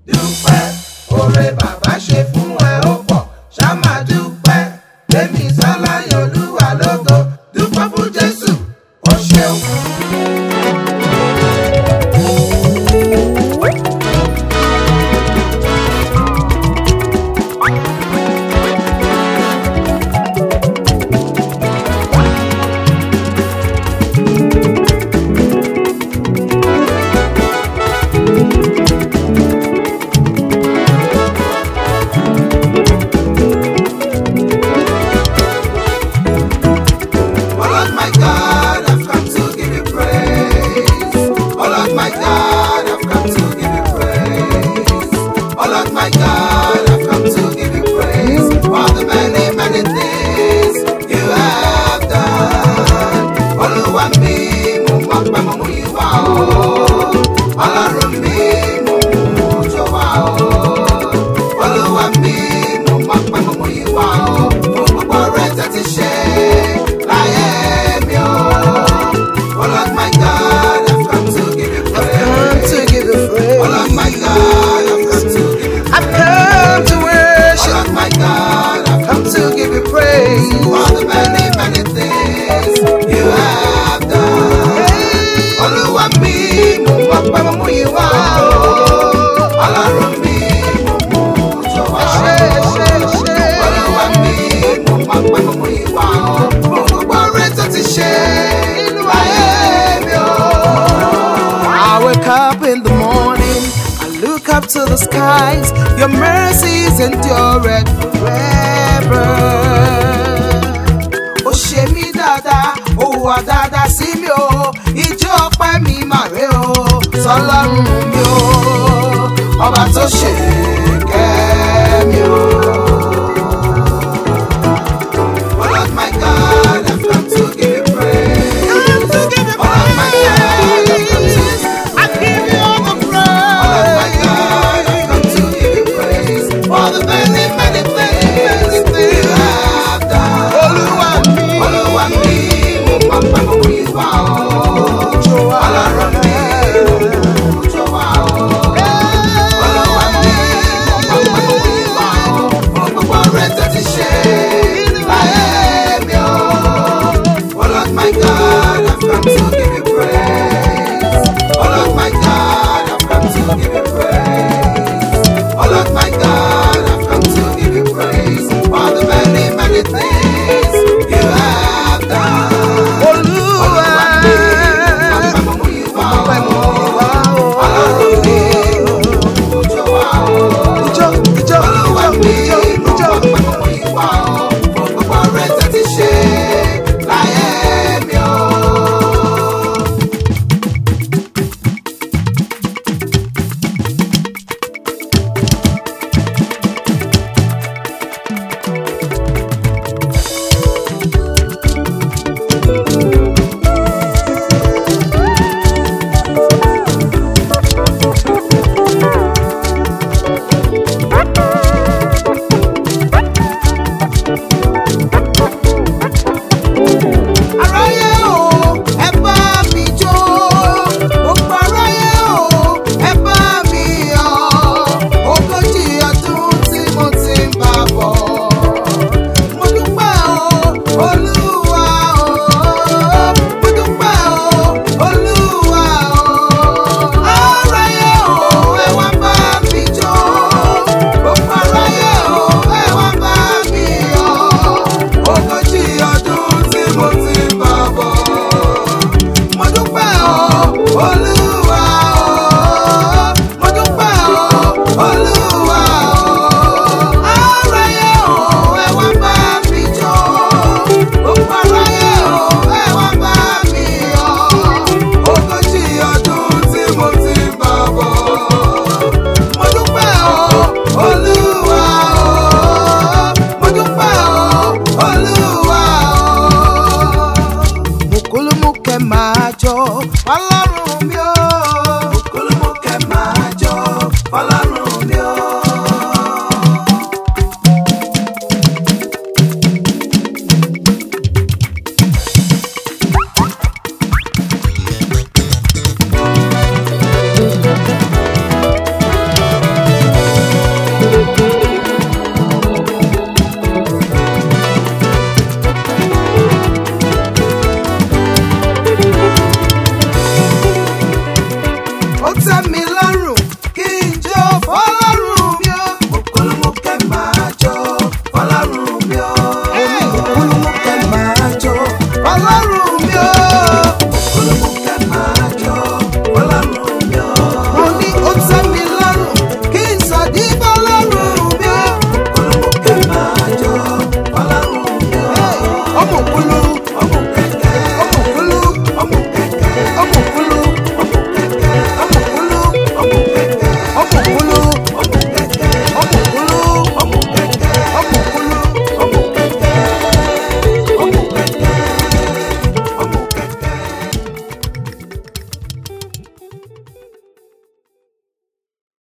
dúpẹ́ oore bàbá ṣe fún ẹ ó pọ̀ ṣá máa dúpẹ́ lẹ́mí sáláyọ̀ olúwa lógo dúpẹ́ fún jésù ó ṣeun. Oh Lord my God, I've come to give you praise. Oh Lord my God, I've come to give you praise. Oh Lord my God, I've come to give you praise for the many, many things you have done. Olúwa mi, mo mọ̀ pé mo mú ìwà o. Ọlọ́run mi, mo mú òjò wá o. Olúwa mi, mo mọ̀ pé mo mú ìwà o. Fún gbogbo rẹ̀ tẹ́tí ṣe láyé mi o. Oh Lord my God, I've come to give you Come praise. to give you praise. Oh Lord my God, I've come to give you I've come to Oh worship. Lord my God, I've come Come to give you praise. for the many, many things you have done. Olúwa mi, mo mọ̀ pé mo mú ìwà o. Ọlọ́run mi, mo mú òjò wá o. Ṣé ṣé ṣé. Olúwa mi, mo mọ̀ pé mo mú ìwà o. Mo gbogbo rẹ̀ tó ti ṣe nínú ayé mi o. I wake up in the morning, I look up to the skies. Your mercies endure forever. Ó ṣe mí dáadáa, ó wà dáadáa sí mi o. Ijó ọpẹ́ mi màrè o, sọlọ́run mi o. Ọba tó ṣe kẹ́ mi o. Oh Lord my God, I've come to give you praise. Come to give you Oh Lord my God, I've come to praise. I give you all the Oh my praise. God, I've come to give you praise for the many, many things you have done. Olúwa mi. Olúwa mi, mo mọ̀ pé mo mú ìwà o. Ọlọ́run mi, mo mú òjò wá o. Olúwa mi, tẹ́